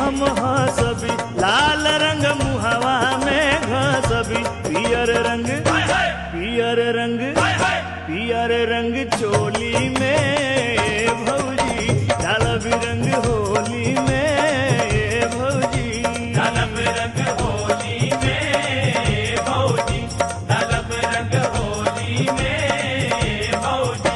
हम हसबी लाल रंग मुहवा में घसबी पियर रंग पियर रंग पियर रंग चोली में भौजी डालब रंग होली में भौजी डालब रंग होली में भौजी डालब रंग होली में भौजी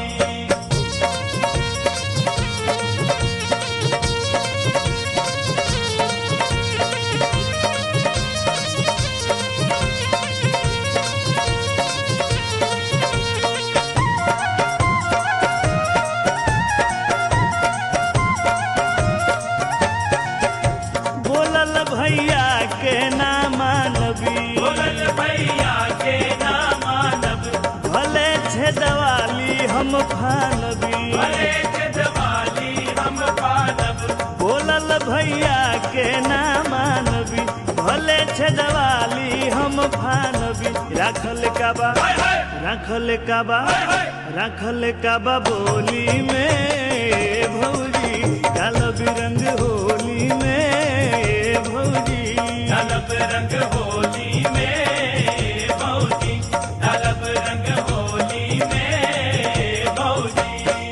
बोलल भैया के ना मानबी बोलल भैया के ना मानब भले छे दवाली हम फानबी भले जवाली हम पानब बोलल भैया के ना मानबी भले छे दवाली हम फानबी राखल काबा हाय हाय राखल काबा राखल काबा बोली में भौजी काल बिरंग होली में भौजी डालब रंग होली में भौजी डालब रंग होली में भौजी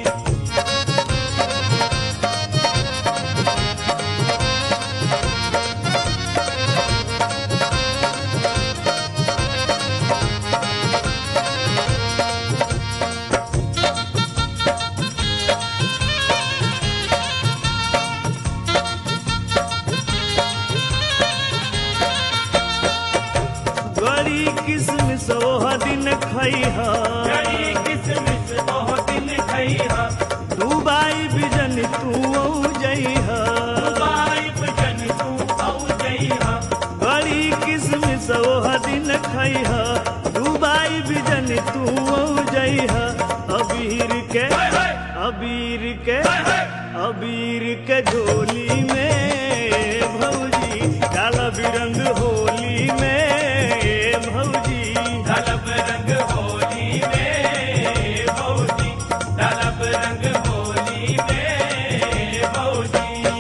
गड़ी किसमिस ओह दिन खैह जड़ी किसमिस बहुत दिन खैहा दुबाई बिजन तू जइह बाई बजन तू औ जइहा गड़ी किसमिस ओह दिन खैह दुबाई बिजन तू जइह अबीर के हाय हाय अबीर के हाय हाय अबीर के झोली में भौजी काला बिरंग होली में भौजी डालब रंग होली में भौजी डालब रंग होली में भौजी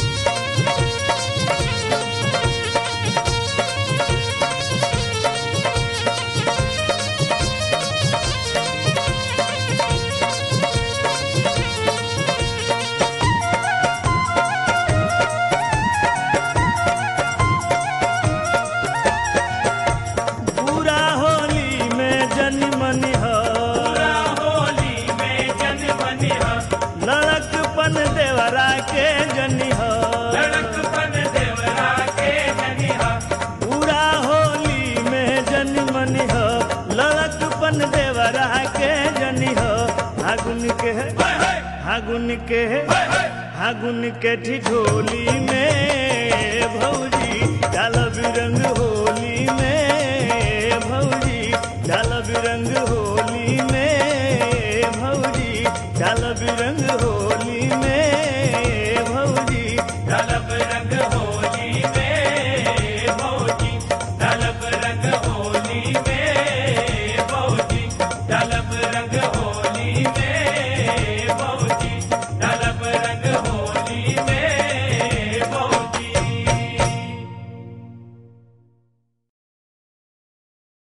पूरा होली में जन मन पूरा होली में जन बनिहा लड़कपन देवरा के जनिह लड़कपन देवरा के जनिहा पूरा होली में जन मनिह लड़कपन देवरा के जनिह फागुन के हाय हाय फागुन के हाय हाय फागुन के ठिठोली में